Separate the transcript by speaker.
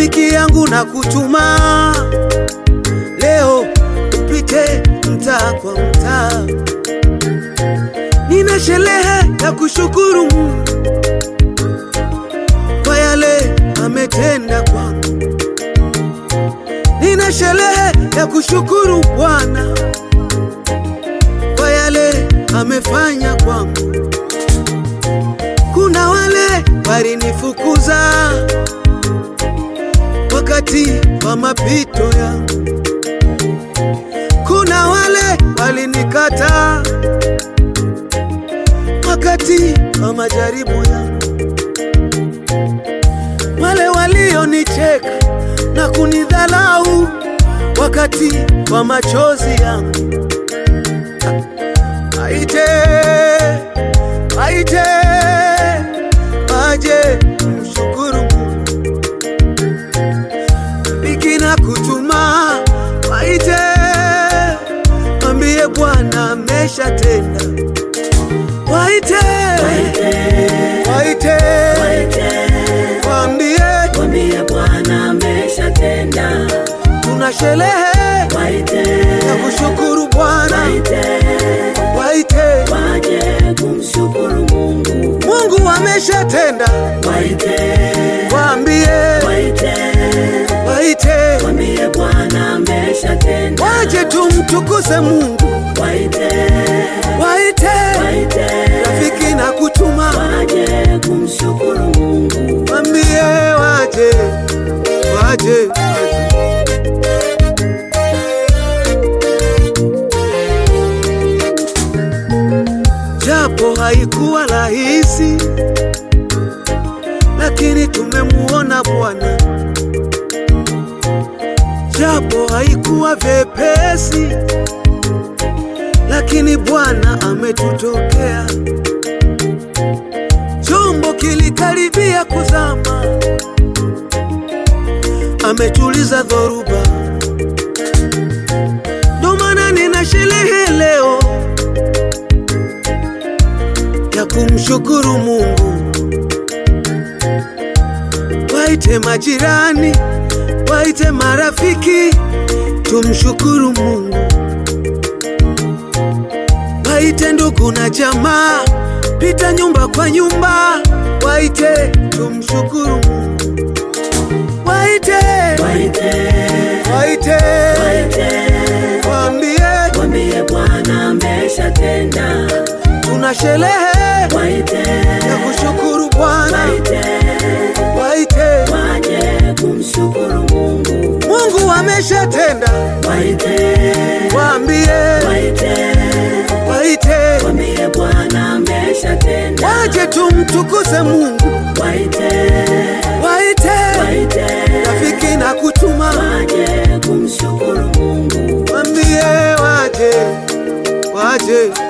Speaker 1: rafiki yangu na kutuma leo upite mtaa kwa mtaa, nina sherehe ya kushukuru Mungu kwa yale ametenda kwangu, nina sherehe ya kushukuru Bwana kwa yale amefanya kwangu. Kuna wale walinifukuza wakati wa mapito yangu, kuna wale walinikata wakati wa majaribu yangu, wale walionicheka na kunidhalau wakati wa machozi yangu. Waite, waite, waje mshukuru Mungu. Rafiki na kutuma, waite, mwambie Bwana ameshatenda. Waite, waite, waambie
Speaker 2: Mwambie Bwana ameshatenda.
Speaker 1: tuna sherehe
Speaker 2: Waite,
Speaker 1: ya kushukuru Bwana.
Speaker 2: waite,
Speaker 1: Waite,
Speaker 2: waje kumshukuru Mungu.
Speaker 1: Mungu ameshatenda.
Speaker 2: Waite,
Speaker 1: Waambie,
Speaker 2: waite,
Speaker 1: waite,
Speaker 2: mwambie Bwana ameshatenda.
Speaker 1: waje tumtukuze Mungu.
Speaker 2: Waite,
Speaker 1: Waite,
Speaker 2: waite,
Speaker 1: rafiki na kutuma,
Speaker 2: waje kumshukuru Mungu.
Speaker 1: waambie waje, waje. Japo haikuwa rahisi, lakini tumemuona Bwana. Japo haikuwa vyepesi, lakini Bwana ametutokea. Chombo kilikaribia kuzama, ametuliza dhoruba. Ndo maana nina sherehe leo ya kumshukuru Mungu. Waite majirani, waite marafiki, tumshukuru Mungu. Waite ndugu na jamaa, pita nyumba kwa nyumba, waite tumshukuru Mungu. Waite,
Speaker 2: Waite,
Speaker 1: waite,
Speaker 2: waite,
Speaker 1: waambie
Speaker 2: mwambie Bwana ameshatenda.
Speaker 1: tuna sherehe
Speaker 2: Waite,
Speaker 1: ya kushukuru Bwana.
Speaker 2: waite,
Speaker 1: Waite,
Speaker 2: waje kumshukuru Mungu.
Speaker 1: Mungu ameshatenda.
Speaker 2: Waite,
Speaker 1: Waambie,
Speaker 2: waite,
Speaker 1: waite,
Speaker 2: mwambie Bwana ameshatenda.
Speaker 1: waje tumtukuze Mungu.
Speaker 2: Waite,
Speaker 1: Waite,
Speaker 2: waite,
Speaker 1: rafiki na kutuma,
Speaker 2: waje kumshukuru Mungu.
Speaker 1: waambie waje, waje.